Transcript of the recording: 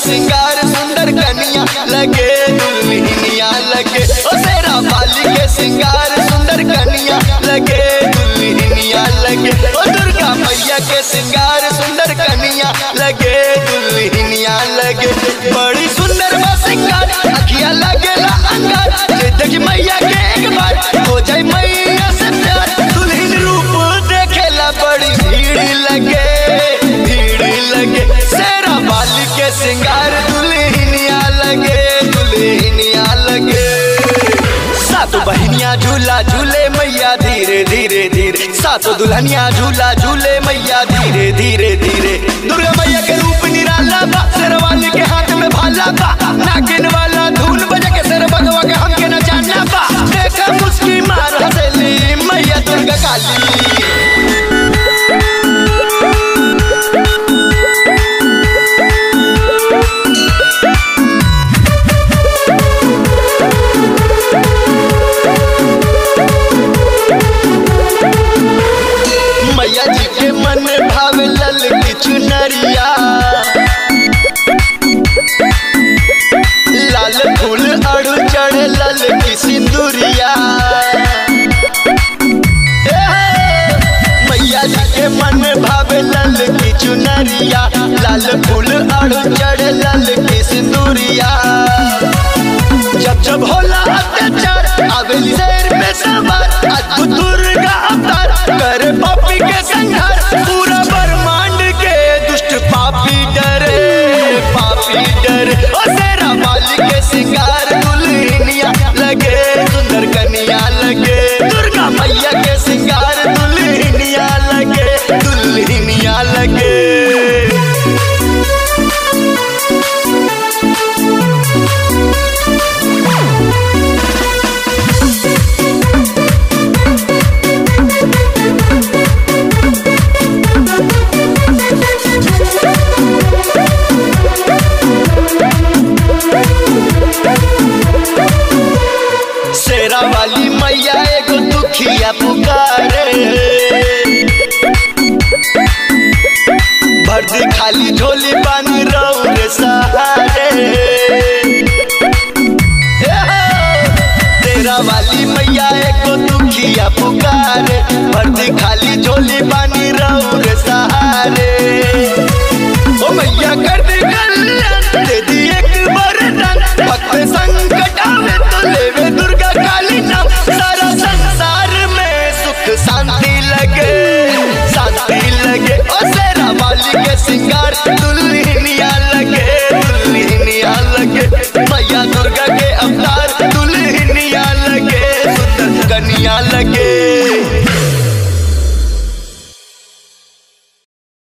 सिंगार सुंदर कनिया लगे दुल्हनिया लगे ओ शेरा वाली के सिंगार सुंदर कनिया लगे दुल्हनिया लगे ओ दुर्गा मैया के सिंगार सुंदर कनिया लगे दुल्हनिया लगे बड़ी सुंदर बा सिंगार अखिया लगेला अंगार जे देखी मैया के एक बार हो जाए मैया से प्यार दुल्हन रूप देखेला बड़ी भीड़ लगे भीड़ लगे शेरा वाली के सिंगार दुल्हनिया लगे दुल्हनिया लगे सातो बहनिया झूला झूले मैया धीरे धीरे धीरे सातो दुल्हनिया झूला झूले